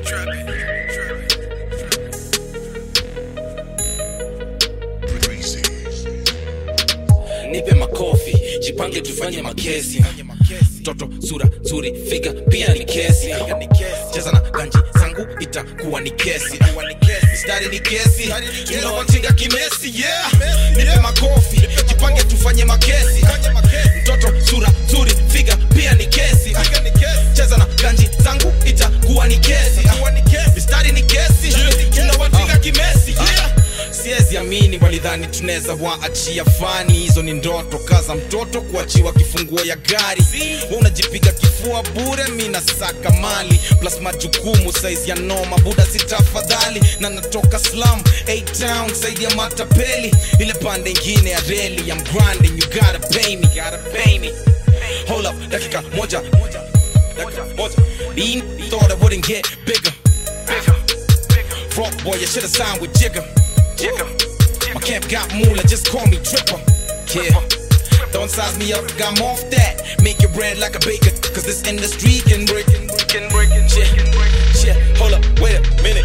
nipe makofi jipange tufanye makesi toto sura nzuri figa pia ni kesi cheza na ganji zangu itakuwa ni kesi mistari ni kesi tunawatinga kimesi yeah nipe makofi jipange tufanye makesi mtoto sura nzuri figa pia ni kesi cheza na ganji zangu itakuwa ni kesi mistari ni kesi tunawatinga kimesi yeah siwezi amini walidhani tunaweza waachia fani hizo ni ndoto kaza mtoto kuachiwa kifunguo ya gari Wewe unajipiga kifua bure mi nasaka mali plus majukumu saizi ya noma buda sitafadhali na natoka slam town saidi ya matapeli ile pande ingine ya reli ya mgranding you gotta pay me, gotta pay me. Hold up, dakika moja dakika moja Dean thought I wouldn't get bigger Frog boy, you should've signed with Jigga. Jigga. My camp got moolah, just call me Tripper. Yeah. Don't size me up, got I'm off that. Make your bread like a baker, cause this industry can break. Can break. Yeah. Yeah. Hold up, wait a minute.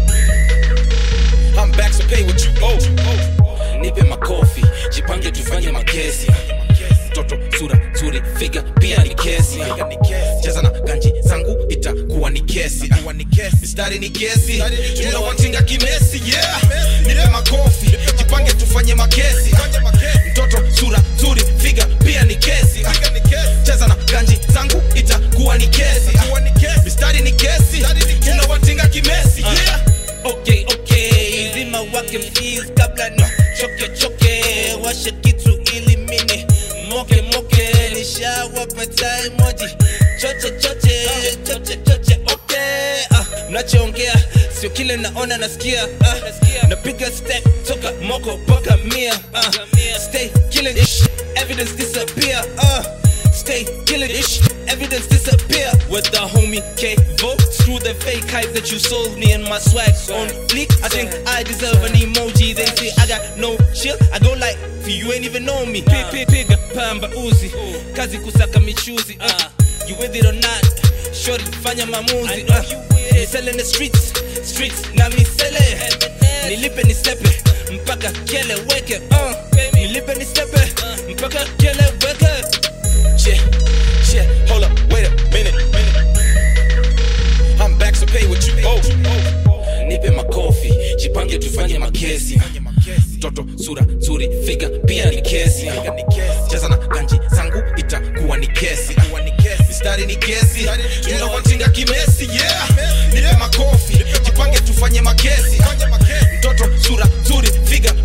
I'm back, so pay what you owe. Nipe makofi, jipange tufanye makesi. Toto sura nzuri, figa pia ni kesi. Cheza na ganji zangu itakuwa ni kesi. Mistari ni kesi, tunawatinga kimesi. Yeah, nipe makofi, jipange tufanye makesi. Mtoto sura nzuri, figa pia ni kesi. Cheza na ganji zangu itakuwa ni kesi. Mistari ni kesi, tunawatinga kimesi. Yeah. okay okay zima wake mfiz kabla ni choke choke washe kitu ili mini moke moke nishawapata emoji choche choche choche choche okay ah, mnachoongea sio kile naona nasikia ah, napiga step toka moko mpaka mia ah, stay killing this shit, evidence disappear ah, Stay killing this shit, evidence disappear with the homie K Vote. Screw the fake hype that you sold me and my swag on fleek. I think I deserve an emoji. They say I got no chill. I go like, for you ain't even know me. Pig, pig, pig, pamba uzi. Kazi kusaka michuzi. Uh, you with it or not? Shorty fanya mamuzi. Uh, me selling the streets, streets na mi sele. Nilipe ni stepe mpaka kele weke. Uh, nilipe ni stepe mpaka kele weke. Yeah, yeah, hold up, wait a minute. I'm back, so pay what you owe. Nipe makofi, jipange tufanye makesi. Toto sura nzuri, figa pia ni kesi. Cheza na ganji zangu itakuwa ni kesi. Mistari ni kesi, tunawatinga kimesi. Yeah, nipe makofi, jipange tufanye makesi. Mtoto sura nzuri, figa